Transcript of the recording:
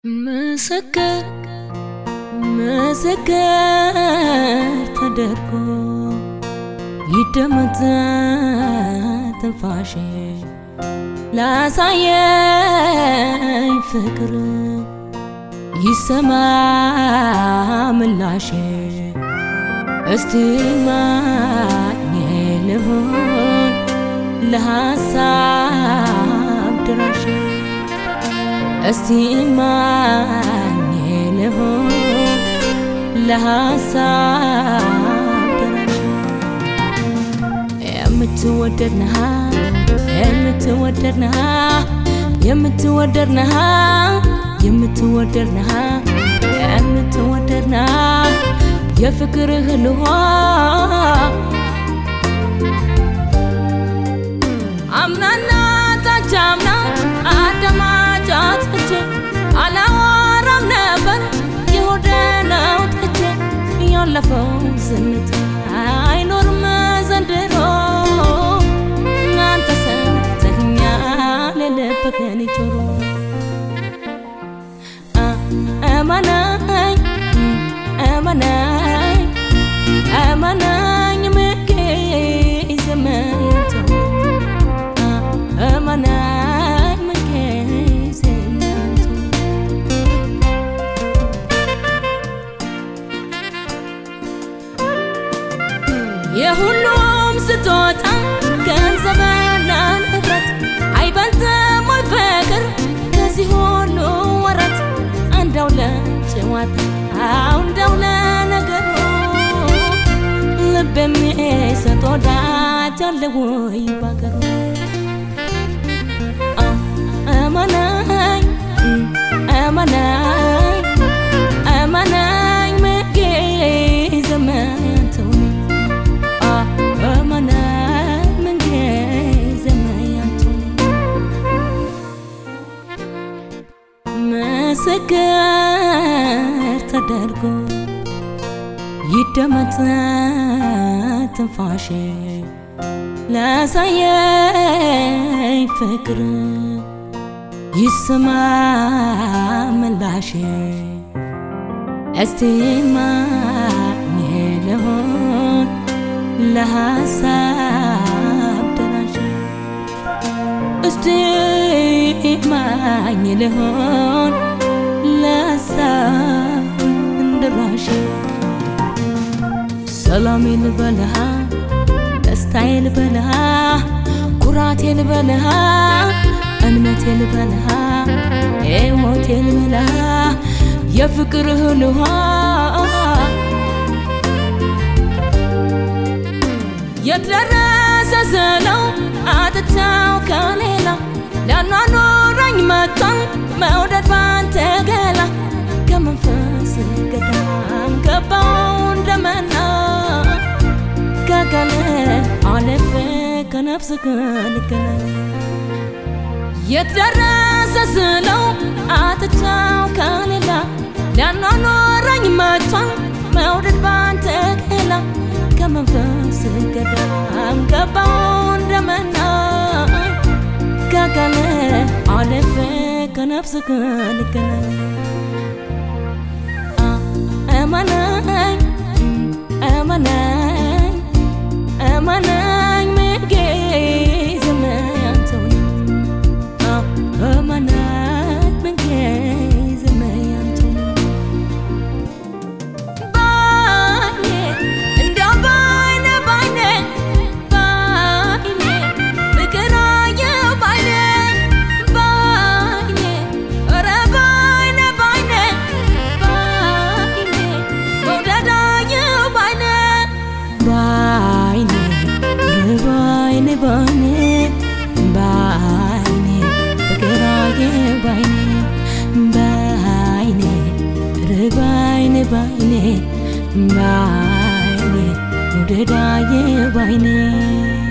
ምስክር ምስክር ተደርጎ ይደመጥ ትንፋሼ ላሳየኝ ፍቅር ይሰማ ምላሼ እስቲ ማኝ ልሆን ለሐሳብ ድራሽ እስቲ ማኝ ልሆን ለሐሳብ ድራሽ የምትወደድ ነሃ የምትወደድ ነሃ የምትወደድ ነሃ የምትወደድ ነሃ የምትወደድ ነሃ የፍቅርህ ልሆ አምናና ታቻምና አዳማጭ አጥቼ አላወራም ነበር የሆደ ነው ጥቼ ያለፈው ዝምታ አይኖርም ዘንድሮ እናንተ ሰምተኸኛል የልብህን ጆሮ አማናኝ አማናኝ አማናኝ ምጌ ዘመንቶ አማናኝ ምጌ ዘመንቶ የሁሉም ስጦታ ገንዘብና ንብረት አይበልጥም ወይ ፍቅር ከዚህ ሁሉ ወረት እንደው ለጨዋታው እንደው ለነገሩ ልብ የሚሰጥ ወዳጅ አለ ወይ ባገሩ አማናኝ አማናኝ አማናኝ ምጌ ዘመንተው አማናኝ ምጌ ዘመንተው ምስክር ተደርጎ ይደመጥ ትንፋሼ ላሳየኝ ፍቅር ይስማ ምላሼ እስቲ ማኝ ልሆን ለሐሳብ ደራሽ እስቲ ማኝ ልሆን ለሐሳብ ደራሽ ሰላሜ ልበልሃ ደስታዬ ልበልሃ ኩራቴ ልበልሃ እምነቴ ልበልሃ ሕይወቴ ልበልሃ የፍቅርህ ልሃ የደረሰ ስለው አጥቻው ከሌላ ሊያኗኑረኝ መጣን መውደድ ባንተ ገላ ከመንፈስ ገዳም ገባው እንደመና ከቀን አለፈ ከነፍስ ከልገና የደረሰ ስለው አጥቻው ከሌላ ሊያኗኗረኝ መጥቷን መውደድ ባንተ ገላ ከመንፈስ ገዳም ገባው እንደመና ከቀን አለፈ ከነፍስ ከልገና አማናኝ አማናኝ አማናኝ ምጌ ዘመንተው አማናኝ ምጌ ዘመንተው ባይኔ እንደው ባይኔ ባይኔ ባይኔ ፍቅር አየሁ ባይኔ ባይኔ ኧረ ባይኔ ባይኔ ባይኔ መውደድ አየሁ ባይኔ ባይኔ ባይኔ ባይኔ ባይኔ ፍቅር አየሁ ባይኔ ባይኔ ባይኔ ባይኔ ባይኔ መውደድ አየሁ ባይኔ